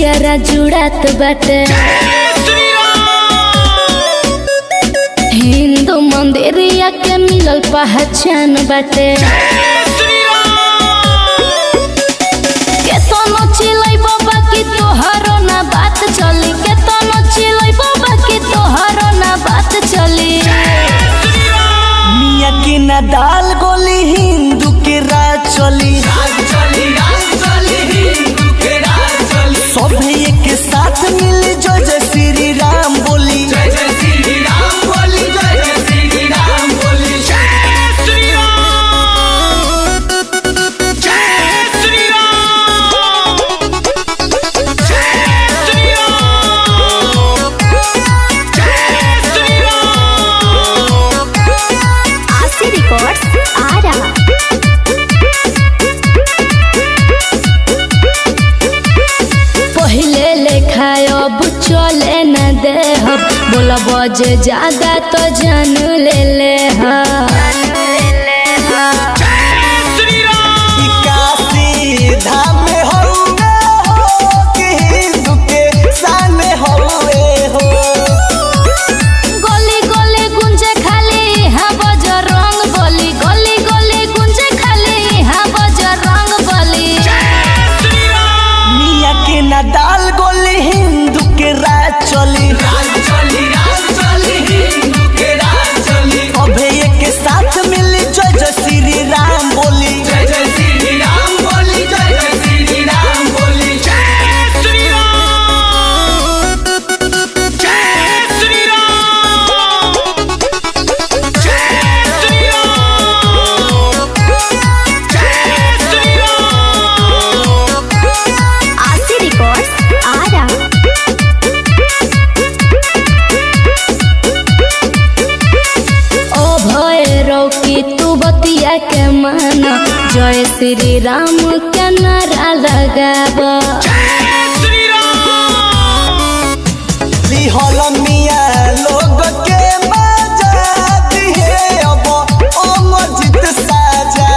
जियरा जुड़ात बाटे हिंदू मंदिरिया के मिलल पहचान बाटे केतनो चिलै बाबा की तोहरो ना बात चली केतनो चिलै बाबा की तोहरो ना बात चली मिया के ना दाल गोली हिंदू के राज चली सब एक साथ मिल जो जय श्री राम बोली आशी रिकॉर्ड्स आरा पहिले लेखा अब चले न दे हम बोला बजे ज्यादा तो जान ले ले ई काशी धाम में हउए हो कि हिंदू के शान में हउए हो गली गली गुंजे खाली हाँ बजरंग बली गली गली गुंजे खाली हाँ बजरंग बली मिया के ना दाल गोली हिंदू के राज चली अभे एक साथ मिल जय जय श्री राम बोली आशी रिकॉर्ड्स आरा ओ भैरव की तू बतिया के माना जय श्री राम के नारा लगाबा लिहल मिया लोग के मजा दिहे अब अमरजीत साजा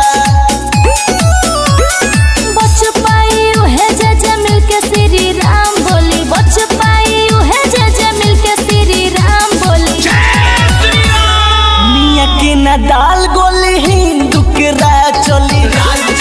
बच पाई उहे जे जे मिल के श्री राम बोली बच पाई उहे जे जे मिल के श्री राम बोली मिया के ना दाल गोली हिंदू के राज चली